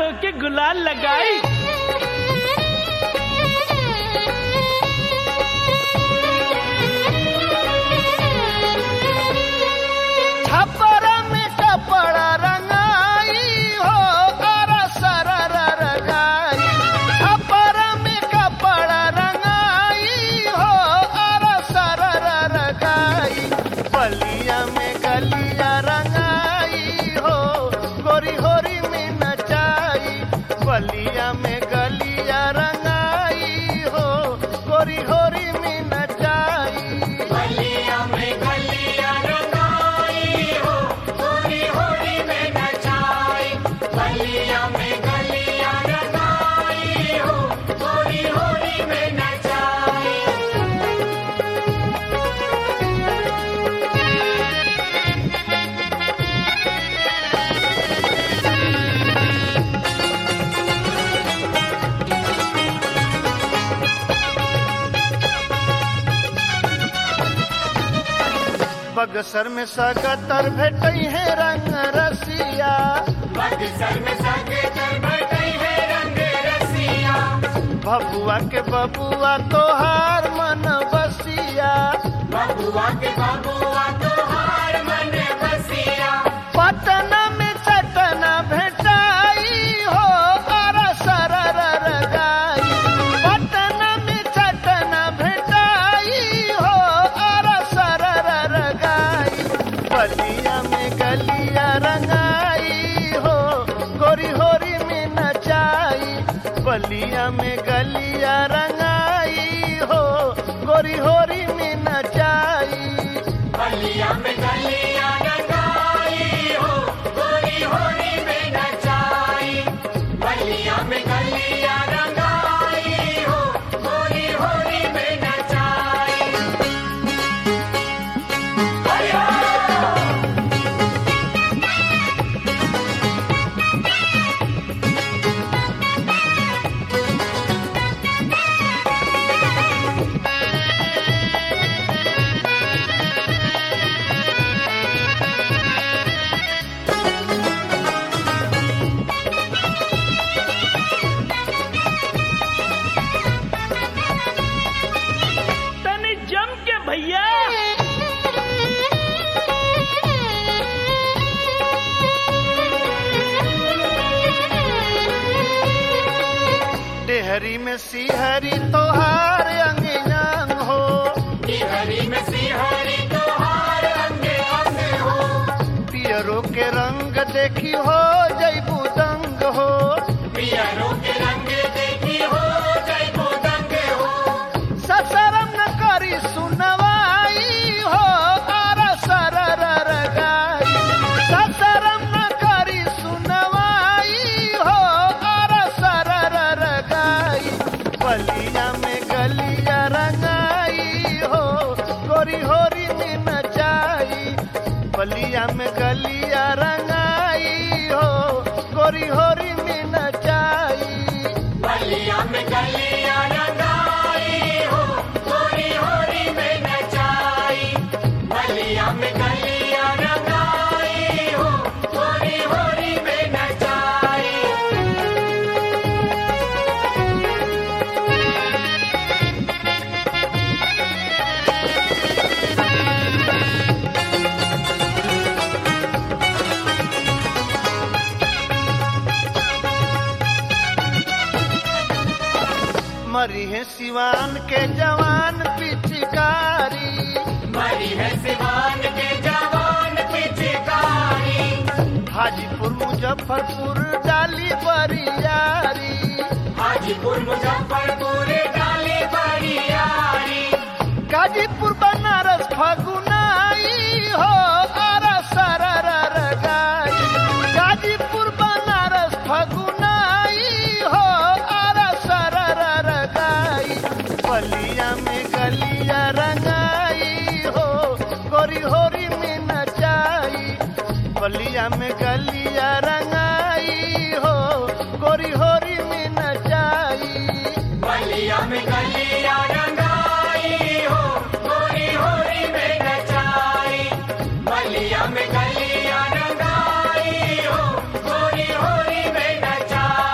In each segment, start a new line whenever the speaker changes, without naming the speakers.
तोके गुलाल लगाई
छपरा में कपड़ा रंगाई हो अरा सरर रंगाई छपरा में कपड़ा रंगाई हो अरा सरर रंगाई बलिया में गलिया रंगाई हो गोरी होरी में नचाई बलिया में गलिया रंगाई हो गोरी होरी में नचाई
बलिया में गलिया रंगाई हो होरी होरी में नचाई बलिया में गलिया रंगाई हो होरी होरी में नचाई
बगसर में सगतर भेटई है रंग रसिया
बक्सर में सगे कर बैठे है रंग रसिया
भबुआ के बबुआ तोहार मन बसिया
बबुआ के बबुआ तोहार मन बसिया
पटना में चटना भेटाई हो अरा सरर रगाई पटना में चटना भेटाई हो अरा सरर रगाई बलिया में गलिया रंगाई हो गोरी होरी में नचाई बलिया में गलिया रंगाई हो गोरी होरी में नचाई
बलिया में गलिया रंगाई हो होरी होरी में नचाई बलिया में गलिया रंगाई हो होरी होरी में नचाई अरे हो!
तनी जम के भैया
डेहरी में सिहरी तोहार अंग अंग हो
हरी में सिहरी तोहार अंगे अंग हो
पियरो के रंग देखी हो जैबू दंग हो
पियरों के रंग देखी हो जय दंग हो
ससरम न करी सुनवाई हो आरा सरर रगाई ससरम न करी सुनवाई हो आरा सरर रगाई बलिया में गलिया रंगाई हो गोरी होरी में नचाई बलिया में गलिया रंगाई हो गोरी होरी में नचाई
बलिया में गलिया रंगाई हो होरी होरी में नचाई बलिया में गलिया रंगाई हो होरी होरी में नचाई
मरी है सिवान के जवान पिचकारी
मरी है सिवान के जवान पिचकारी
हाजीपुर मुजफ्फरपुर डाली बरियारी
हाजीपुर मुजफ्फरपुर डाली बरियारी
गाजीपुर बनारस फगुनाई हो आरा सरर रगाई गाजीपुर बनारस फगुनाई हो आरा सरर रगाई बलिया में गलिया रंगाई हो गोरी होरी में नचाई बलिया में गलिया रंगाई हो गोरी होरी में नचाई
बलिया में गलिया रंगाई हो होरी होरी में नचाई बलिया में गलिया रंगाई हो होरी होरी में नचाई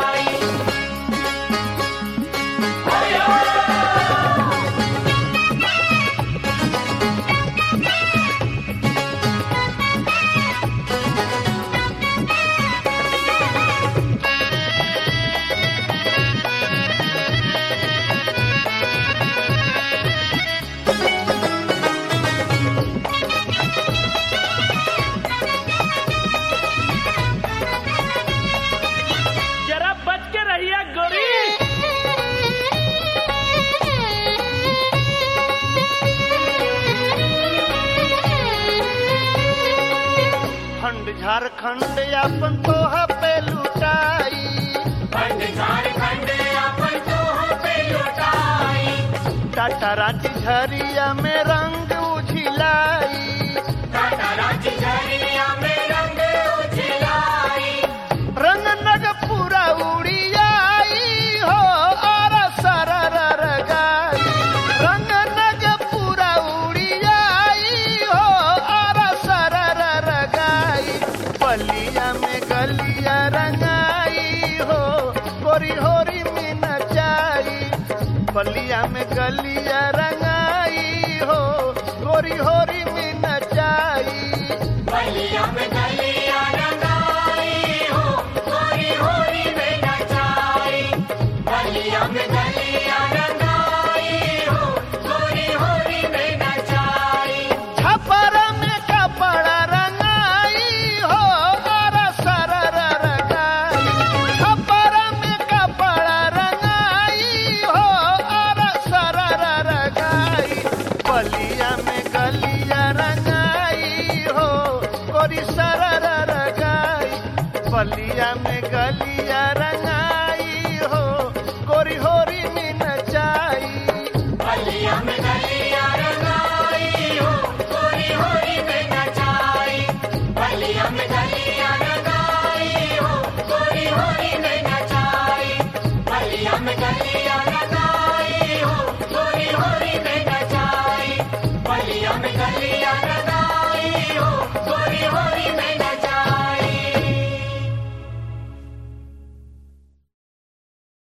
फंड झारखंड अपन तोह पे लुटाई
पंड झारखंड अपन तो पे लुटाई
टाटा रांची झरिया में रंग उझिलाई
टाटा रांची झरिया में रंग उछलाई
रंग नग पूरा उड़ियाई हो और सरर गाई रंग नग पूरा उड़ियाई हो और सरर गाई पलिया में गलिया रंगाई हो गोरी होरी में नचाई पलिया में गलिया रंगाई हो गोरी होरी में नचाई
बलिया में गलिया रंगाई हो होरी होरी में नचाई बलिया में गलिया रंगाई हो होरी होरी में नचाई
छपर में कपड़ा रंगाई हो और सरर रंगाई छपर में कपड़ा रंगाई हो और सरर रंगाई बलिया में गलिया रंगाई हो गोरी सरर रंगाई बलिया में गलिया रंगाई हो गोरी होरी में नचाई
बलिया में गलिया रंगाई हो होरी होरी में नचाई बलिया में गलिया रंगाई हो होरी होरी में नचाई बलिया में गलिया